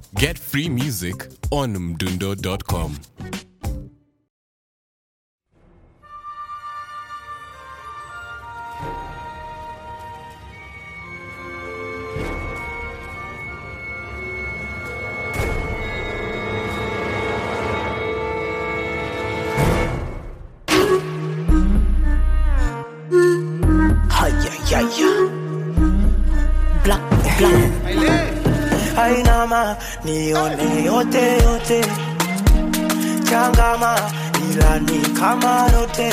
Get free music on mdundo.com. Hayayaya. Black, black. Ainama nione yote yote, changama ila ni kama rote,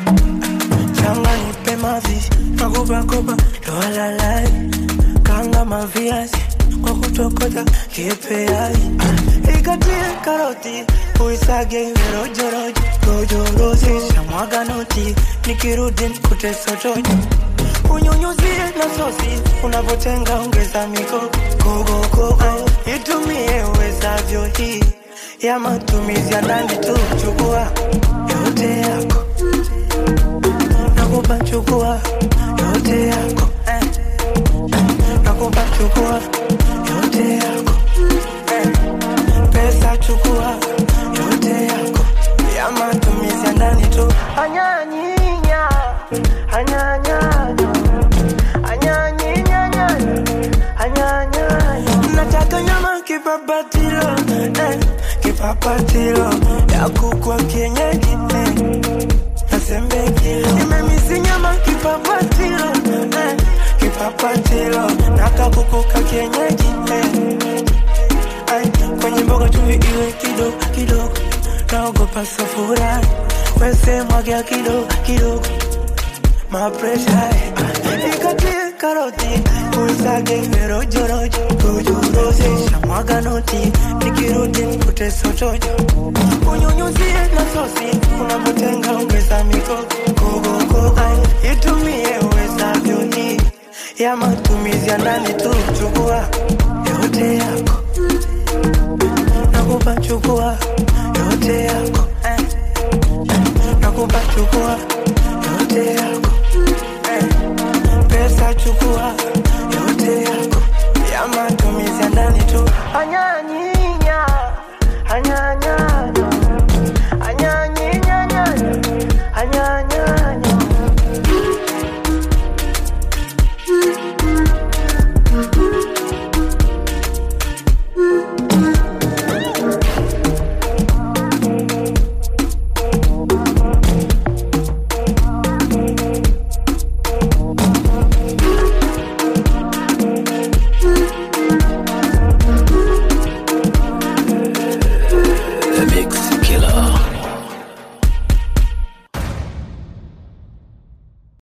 changa nipe mavi makopakopa lowalalai, kanga maviazi kwa kutokota kipeai, ikatie karoti uisage rojorojo rojorozi shamwaga noti nikirudi nikute sotojo unyunyuzie na sosi unapotenga ongeza miko kogokogo itumie uwezavyo hii ya matumizi ya ndani tu chukua yote yako nakupa chukua yote yako eh. nakupa chukua yote yako eh. pesa chukua yote yako ya matumizi ya ndani tu anyanyinya anyanyanya anyanyinyanya anyanyanya nataka nyama kipapatilo eh, kipapatilo ya kukwa kienyeji eh, nasembekilo nimemisi nyama kipapatilo eh, kipapatilo nakakukuka kienyeji eh, Ay, kwenye mboga chumvi iwe kidogo kidogo, naogopa safura wese mwagia kidogo kidogo, mapresha ikatie karoti uisage merojorojo rojorozi shamwaga noti nikirudi nikute sotojo unyunyuzie na sosi unapotenga ongeza mikogo kogokogo itumie uwezavyo hii ya matumizi ya ndani tu chukua yote yako nakupa chukua yote yako eh. nakupa chukua yote yako eh. pesa chukua yote yako ya matumizi ya ndani tu anya